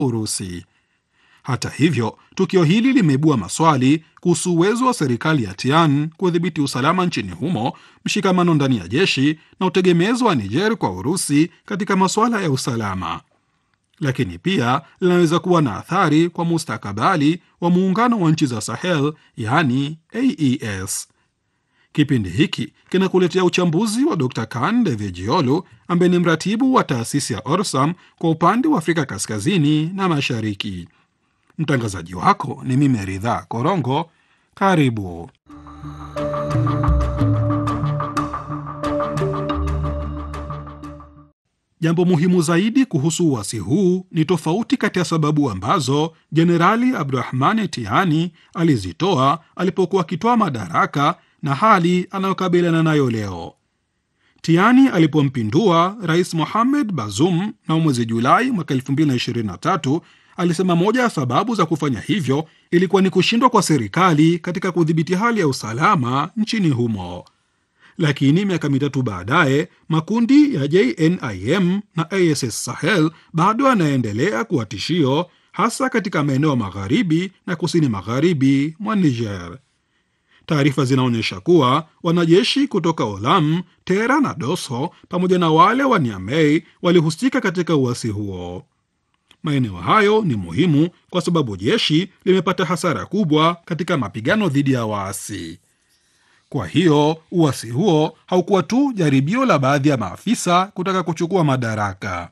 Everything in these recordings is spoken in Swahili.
Urusi. Hata hivyo, tukio hili limeibua maswali kuhusu uwezo wa serikali ya Tian kudhibiti usalama nchini humo, mshikamano ndani ya jeshi na utegemezi wa Niger kwa Urusi katika masuala ya usalama. Lakini pia linaweza kuwa na athari kwa mustakabali wa muungano wa nchi za Sahel, yaani AES. Kipindi hiki kinakuletea uchambuzi wa Dr Kan Devejiolu ambaye ni mratibu wa taasisi ya Orsam kwa upande wa Afrika kaskazini na mashariki. Mtangazaji wako ni mimi Ridhaa Korongo. Karibu. Jambo muhimu zaidi kuhusu uasi huu ni tofauti kati ya sababu ambazo Jenerali Abdurahmani Tiani alizitoa alipokuwa akitoa madaraka na hali anayokabiliana nayo leo. Tiani alipompindua Rais Mohamed Bazoum na mwezi Julai mwaka 2023 alisema moja ya sababu za kufanya hivyo ilikuwa ni kushindwa kwa serikali katika kudhibiti hali ya usalama nchini humo. Lakini miaka mitatu baadaye makundi ya JNIM na ASS Sahel bado yanaendelea kuwa tishio, hasa katika maeneo magharibi na kusini magharibi mwa Niger. Taarifa zinaonyesha kuwa wanajeshi kutoka Olam, Tera na Doso pamoja na wale wa Niamey walihusika katika uasi huo. Maeneo hayo ni muhimu kwa sababu jeshi limepata hasara kubwa katika mapigano dhidi ya waasi. Kwa hiyo uasi huo haukuwa tu jaribio la baadhi ya maafisa kutaka kuchukua madaraka,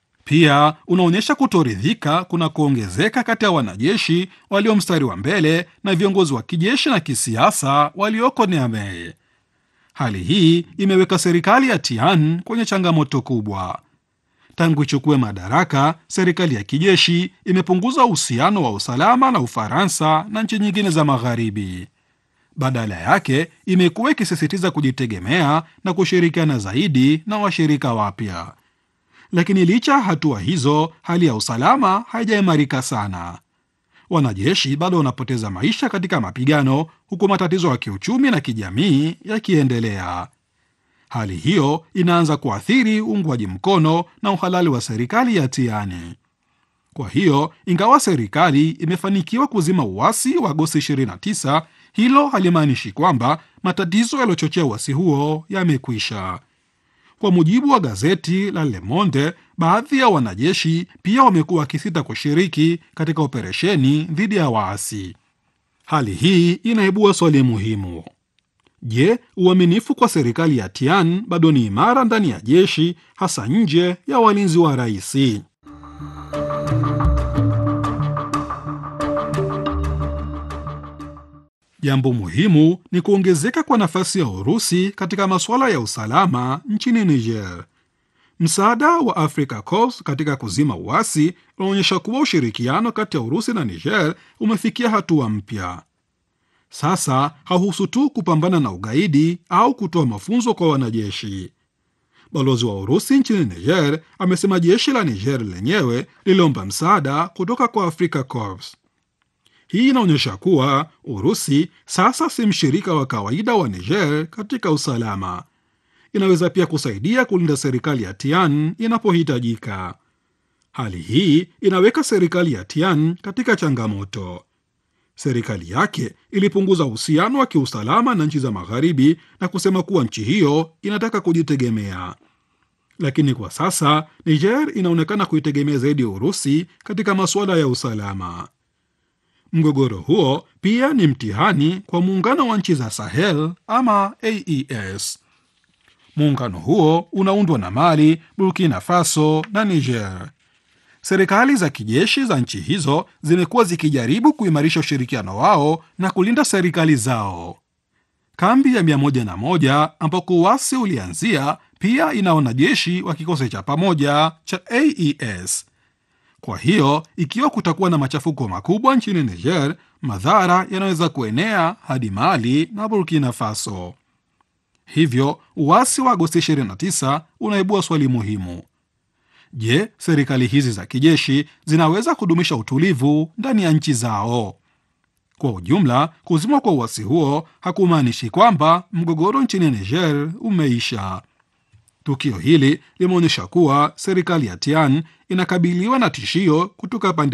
pia unaonyesha kutoridhika kuna kuongezeka kati ya wanajeshi walio mstari wa mbele na viongozi wa kijeshi na kisiasa walioko Niamey. Hali hii imeweka serikali ya Tian kwenye changamoto kubwa. Tangu ichukue madaraka, serikali ya kijeshi imepunguza uhusiano wa usalama na Ufaransa na nchi nyingine za Magharibi. Badala yake imekuwa ikisisitiza kujitegemea na kushirikiana zaidi na washirika wapya. Lakini licha ya hatua hizo, hali ya usalama haijaimarika sana. Wanajeshi bado wanapoteza maisha katika mapigano, huku matatizo ya kiuchumi na kijamii yakiendelea. Hali hiyo inaanza kuathiri uungwaji mkono na uhalali wa serikali ya Tiani. Kwa hiyo, ingawa serikali imefanikiwa kuzima uasi wa Agosti 29, hilo halimaanishi kwamba matatizo yaliyochochea uasi huo yamekwisha. Kwa mujibu wa gazeti la Le Monde, baadhi ya wanajeshi pia wamekuwa wakisita kushiriki katika operesheni dhidi ya waasi. Hali hii inaibua swali muhimu. Je, uaminifu kwa serikali ya Tian bado ni imara ndani ya jeshi, hasa nje ya walinzi wa rais? Jambo muhimu ni kuongezeka kwa nafasi ya Urusi katika masuala ya usalama nchini Niger. Msaada wa Africa Corps katika kuzima uasi unaonyesha kuwa ushirikiano kati ya Urusi na Niger umefikia hatua mpya. Sasa hauhusu tu kupambana na ugaidi au kutoa mafunzo kwa wanajeshi. Balozi wa Urusi nchini Niger amesema jeshi la Niger lenyewe liliomba msaada kutoka kwa Africa Corps. Hii inaonyesha kuwa Urusi sasa si mshirika wa kawaida wa Niger katika usalama. Inaweza pia kusaidia kulinda serikali ya Tian inapohitajika. Hali hii inaweka serikali ya Tian katika changamoto. Serikali yake ilipunguza uhusiano wa kiusalama na nchi za Magharibi na kusema kuwa nchi hiyo inataka kujitegemea, lakini kwa sasa Niger inaonekana kuitegemea zaidi ya Urusi katika masuala ya usalama. Mgogoro huo pia ni mtihani kwa muungano wa nchi za Sahel ama AES. Muungano huo unaundwa na Mali, Burkina Faso na Niger. Serikali za kijeshi za nchi hizo zimekuwa zikijaribu kuimarisha ushirikiano wao na kulinda serikali zao. Kambi ya 101 ambako uasi ulianzia pia ina wanajeshi wa kikosi cha pamoja cha AES. Kwa hiyo ikiwa kutakuwa na machafuko makubwa nchini Niger, madhara yanaweza kuenea hadi Mali na Burkina Faso. Hivyo uasi wa Agosti 29 unaibua swali muhimu: je, serikali hizi za kijeshi zinaweza kudumisha utulivu ndani ya nchi zao? Kwa ujumla, kuzimwa kwa uasi huo hakumaanishi kwamba mgogoro nchini Niger umeisha. Tukio hili limeonyesha kuwa serikali ya Tian inakabiliwa na tishio kutoka pande